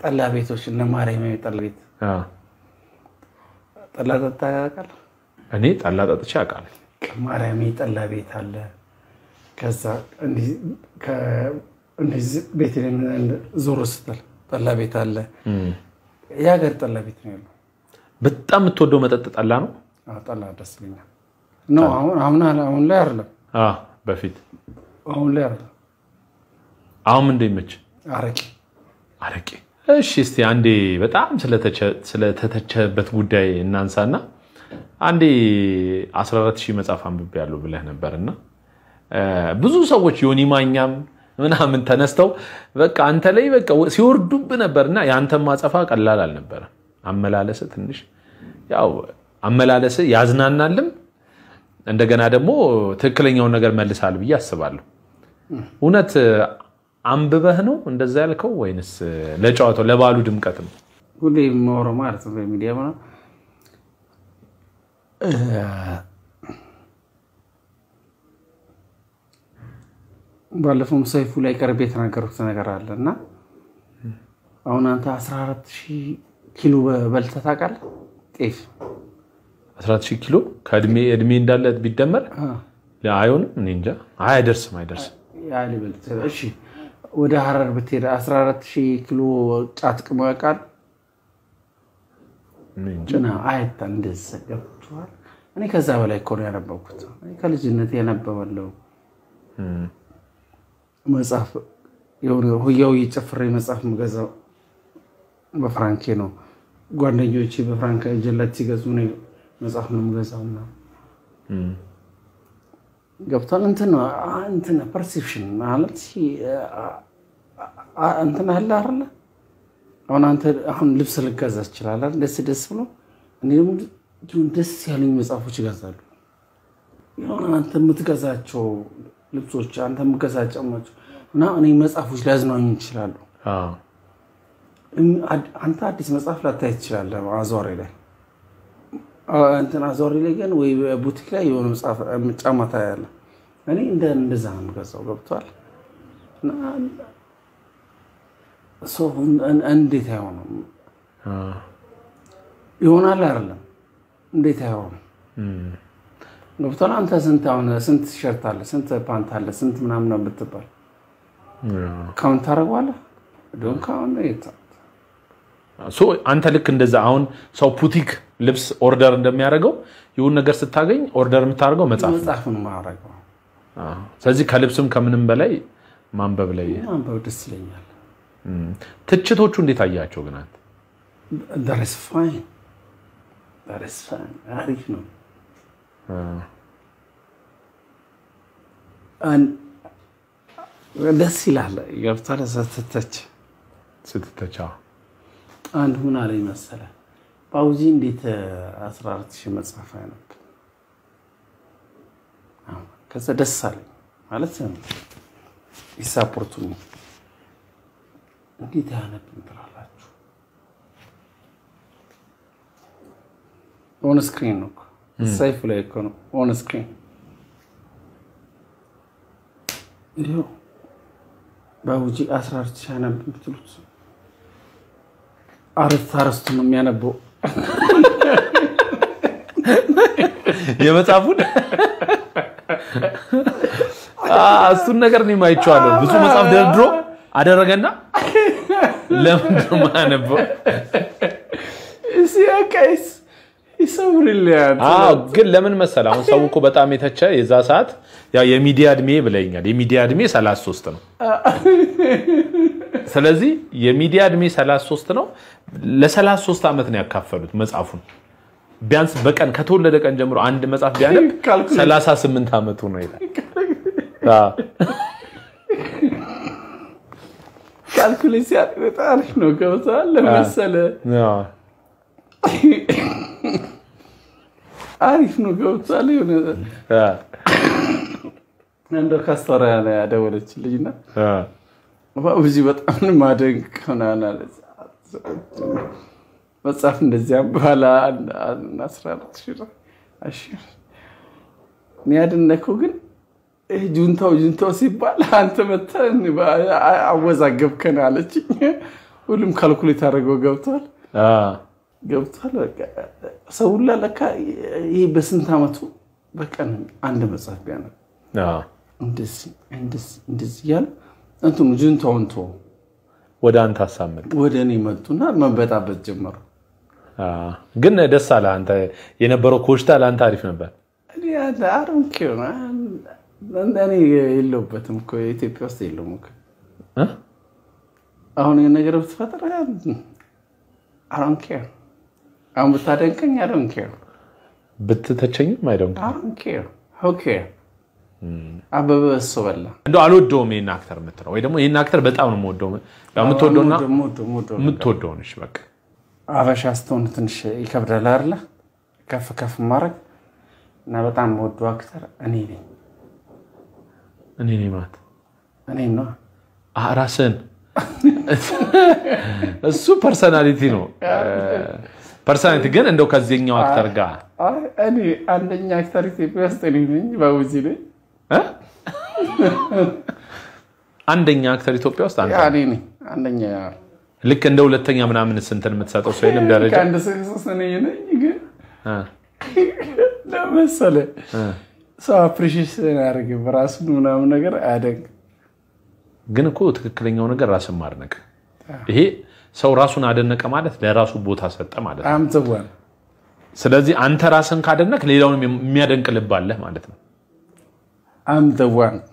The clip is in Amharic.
ጠላ ቤቶች እነ ማርያም ጠላ ቤት አዎ። ጠላ ጠጣ ያውቃል። እኔ ጠላ ጠጥቼ አውቃለሁ። ማርያም ጠላ ቤት አለ። ከዛ እንዲህ ከ- እንደዚህ ቤት ዞሮ ስትል ጠላ ቤት አለ። የሀገር ጠላ ቤት ነው ያለው። በጣም የምትወደው መጠጥ ጠላ ነው? አዎ፣ ጠላ ደስ ይለኛል። ነው አሁን አሁን አሁን ላይ አይደለም። አዎ፣ በፊት አሁን ላይ አይደለም። አሁን ምንድን ይመች? አረቄ አረቄ። እሺ፣ እስቲ አንዴ በጣም ስለተቸ- ስለተተቸበት ጉዳይ እናንሳና አንዴ 14 ሺህ መጽሐፍ አንብቤያለሁ ብለህ ነበርና እ፣ ብዙ ሰዎች ዮኒ ማኛም ምናምን ተነስተው በቃ አንተ ላይ በቃ ሲወርዱብ ነበርና የአንተን ማጸፋ ቀላል አልነበረ። አመላለስ ትንሽ ያው አመላለስ ያዝናናልም እንደገና ደግሞ ትክክለኛውን ነገር መልሳል ብዬ አስባለሁ። እውነት አንብበህ ነው እንደዛ ያልከው ወይንስ ለጨዋታው ለባሉ ድምቀት ነው? ሁሌ የማወራው ማለት ነው በሚዲያ ምናምን እ፣ ባለፈውም ሰይፉ ላይ ቀርቤ የተናገሩት ነገር አለ እና አሁን አንተ 14 ሺህ ኪሎ በልተህ ታውቃለህ? ጤፍ 14 ሺህ ኪሎ ከእድሜ እድሜ እንዳለ ቢደመር አይሆንም። እኔ እንጃ። አይ አይደርስም፣ አይደርስም። ያህል ይበልጥ። እሺ ወደ ሀረር ብትሄድ 14 ሺህ ኪሎ ጫት ቅሞ ያውቃል? እኔ እንጃ። እና አይታል እንደዛ ገብቶሃል። እኔ ከዛ በላይ እኮ ነው ያነበብኩት። እኔ ከልጅነት ያነበባለው መጽሐፍ የሆነ ሁያው ጨፍሬ መጽሐፍ የምገዛው በፍራንኬ ነው። ጓደኞቼ በፍራንክ ጀላት ሲገዙ እኔ መጽሐፍ ነው የምገዛው። እና ገብቷል። እንትን ነው አ- እንትን ፐርሴፕሽን ማለት አ- እንትን አለ አይደለ? አሁን አንተ አሁን ልብስ ልገዛ ትችላለህ፣ ደስ ደስ ብሎ እኔ ደግሞ እንዲሁም ደስ ያሉኝ መጽሐፎች ይገዛሉ። የሆነ አንተ የምትገዛቸው ልብሶች፣ አንተ የምትገዛቸው ጫማዎች እና እኔ መጽሐፎች ሊያዝናኙ ይችላሉ። አዎ። እም- አድ- አንተ አዲስ መጽሐፍ ላታይ ትችላለህ አዟሪ ላይ አ- እንትን አዟሪ ላይ ግን ወይ ቡቲክ ላይ የሆነ መጽሐፍ ጫማ ታያለህ። እኔ እንደ እንደዛ ነው የምገዛው። ገብቷል። እና ሰው እን- እንዴት አይሆንም? አዎ። ይሆናል አይደለም? እንዴት አይሆንም? እም። ገብቷል። አንተ ስንት አሁን ስንት ቲሸርት አለ፣ ስንት ፓንት አለ፣ ስንት ምናምን ነው ብትባል አዎ። ካውንት ታደርገዋለህ? ዶን ካሁን ሶ አንተ ልክ እንደዛ አሁን ሰው ፑቲክ ልብስ ኦርደር እንደሚያደርገው ይሁን ነገር ስታገኝ ኦርደር የምታደርገው መጽሐፍ ነው። መጽሐፍን ማድረገው አዎ። ስለዚህ ከልብስም ከምንም በላይ ማንበብ ላይ ማንበብ ደስ ይለኛል። እም። ትችቶቹ እንዴት አያቸው ግን አንተ? ዳሬስ ፋይን ዳሬስ ፋይን አሪፍ ነው። አዎ። አን- ደስ ይላል። ገብቷል። ስትተች ስትተቻ አንድ ምን አለኝ መሰለህ ፓውዚ እንዴት 14 ሺህ መጽሐፍ አይነብ ከዛ ደስ አለኝ ማለት ይሳፖርቱኝ እንዴት አያነብም ትላላችሁ? ኦን ስክሪን ነው እኮ ሰይፉ ላይ እኮ ነው ኦን ስክሪን እንዲሁ ባቡጂ 14 ሺህ አነብ የምትሉት አረፍተ አረስቱ ነው የሚያነበው። የመጽሐፉን እሱን ነገር እኔም አይቼዋለሁ። ብዙ መጽሐፍ ደርድሮ አደረገና ለምንድን ነው የማያነበው? ሲያቀይስ ይሰብርልያል። አዎ ግን ለምን መሰለህ አሁን ሰው እኮ በጣም የተቸ የዛ ሰዓት ያው የሚዲያ እድሜ ብለኛል። የሚዲያ እድሜ 33 ነው። ስለዚህ የሚዲያ እድሜ 33 ነው። ለ33 ዓመት ነው ያካፈሉት መጽሐፉን። ቢያንስ በቀን ከተወለደ ቀን ጀምሮ አንድ መጽሐፍ ቢያነብ ካልኩሌት 38 ዓመቱ ነው ይላል። አዎ። ካልኩሌት ሲያደርግ በጣም አሪፍ ነው። ገብተዋል ለመሰለ አዎ። አሪፍ ነው። ገብተዋል የሆነ አዎ። እንደው ካስታወራ ያደወለች ልጅ እና አዎ። ብዙ በጣም ማደንቅ ሆናል አለች። መጽሐፍ እንደዚያ በኋላ አስራ አራት ሺህ ነው። እሺ እኔ ያደነኩህ ግን ይህ ጁንታው ጁንታው ሲባል አንተ መተህ አወዛገብከን አለችኝ። ሁሉም ካልኩሌት አድርገው ገብቷል አ፣ ገብቷል። በቃ ሰው ሁላ ለካ ይህ በስንት ዓመቱ በቀን አንድ መጽሐፍ ቢያነብ አ። እንደዚህ እንደዚህ እንደዚህ እያለ እንትኑ ጅንታውን ተወው ወደ አንተ ሀሳብ መጣ። ወደ እኔ መጡና መበጣበጥ ጀመሩ። አ፣ ግን ደስ አለ። አንተ የነበረው ኮሽታ ለአንተ አሪፍ ነበር። እኔ አሮንኬ እኔ የለሁበትም እኮ ኢትዮጵያ ውስጥ የለውም እኮ እ? አሁን ይህን ነገር ብትፈጥር አሮንኬ አሁን ብታደንቀኝ አሮንኬ ብትተቸኝም አይደንቅ አሮንኬ ኦኬ አበበ እሱ በላ እንደው አልወደውም ይህን አክተር የምትለው ወይ ደግሞ ይህን አክተር በጣም ነው የምወደው። ያው የምትወደውና ሞዶ- ሞዶ- ሞዶ- የምትወደው ነሽ በቃ አበሻ ስትሆን ትንሽ ይከብዳል አይደለ? ከፍ ከፍ ማድረግ እና በጣም ወዶ አክተር እኔ ነኝ እኔ ነኝ ማለት እኔ ነው። አ፣ ራስህን እሱ ፐርሰናሊቲ ነው። ፐርሰናሊቲ ግን እንደው ከዚህኛው አክተር ጋር አይ፣ እኔ አንደኛ አክተር ኢትዮጵያ ውስጥ እኔ ነኝ። ባቡዚ ነኝ። እ? አንደኛ አክተር ኢትዮጵያ ውስጥ አንተ ያ እኔ ነኝ አንደኛ። ልክ እንደ ሁለተኛ ምናምን ስንትን የምትሰጠው ሰው የለም ደረጃ ከአንድ ሰው ሶስት እኔ ነኝ። ግን እ፣ ለመሰለ እ። ሰው አፕሪሺየት ያደርግ ራሱን ምናምን ነገር አያደንቅ። ግን እኮ ትክክለኛው ነገር ራስን ማድነቅ ይሄ ሰው ራሱን አደነቀ ማለት ለራሱ ቦታ ሰጠ ማለት ነው። አምትዋን ስለዚህ አንተ ራስን ካደነቅ ሌላውን የሚያደንቅ ልብ አለህ ማለት ነው። አምትዋን